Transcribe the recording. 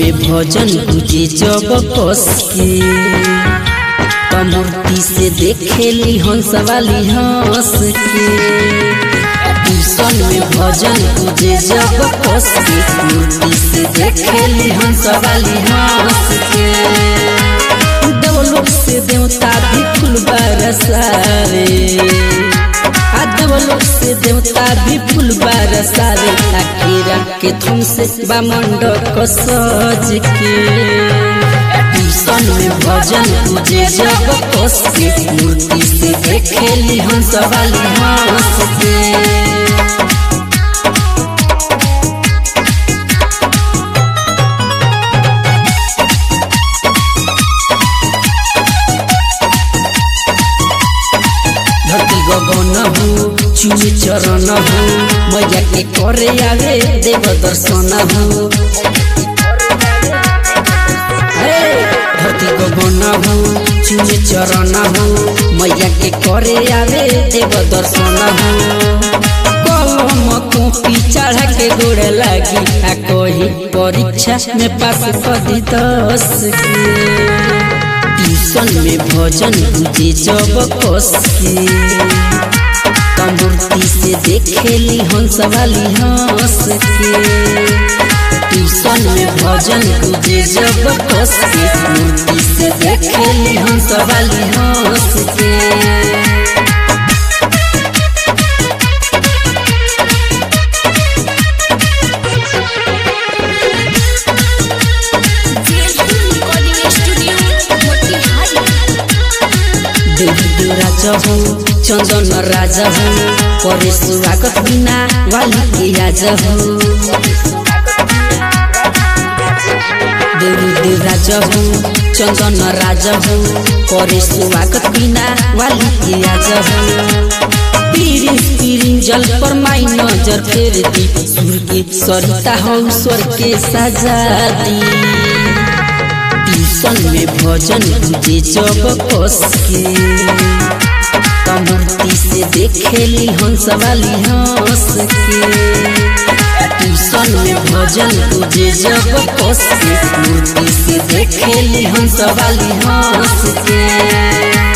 में भजन गुजे जब कस के त मूर्ति से देखेली हंस वाली हंस के ट्यूशन में भजन गुजे जब कस के मूर्ति से देखेली हंस वाली हंस के देवलोक से देवता भी फूल बरसावे आ देवलोक से देवता भी फूल बरसावे अकेरा के थुम से बामंडक सज के ट्यूशन में भजन तुझे जब कस के मूर्ति से देखेली हंस वाली हंस के धरती गगन हो चुनी चरण हो मैया के करे आवे देव दर्शन हो हे, धरती गगन हो चुनी चरण हो मैया के करे आवे देव दर्शन हो कलम कॉपी चढ़ा के गोड़ लागी आ कही परीक्षा में पास कदी दस के ट्यूशन में भजन गुजे जब कस के त मूर्ति से देखेली हंस वाली हंस के ट्यूशन में भजन गुजे जब कस के मूर्ति से देखेली हंस वाली हंस के रिकॉर्डिंग स्टूडियो मोतिहारी देव देव राजा हो चंदन राजा हो करे स्वागत बिना वाली के राजा हो देव देव राजा हो चंदन राजा हो करे स्वागत बिना वाली के राजा हो पीरिन पीरिन जल पर माई नजर फेर दी सुर के सरिता हो स्वर के सजा दी ट्यूशन में भजन गुजे जब कस के त मूर्ति से देखेली हंस वाली हंस के ट्यूशन में भजन गुजे जब कस के मूर्ति से देखेली हंस वाली हंस के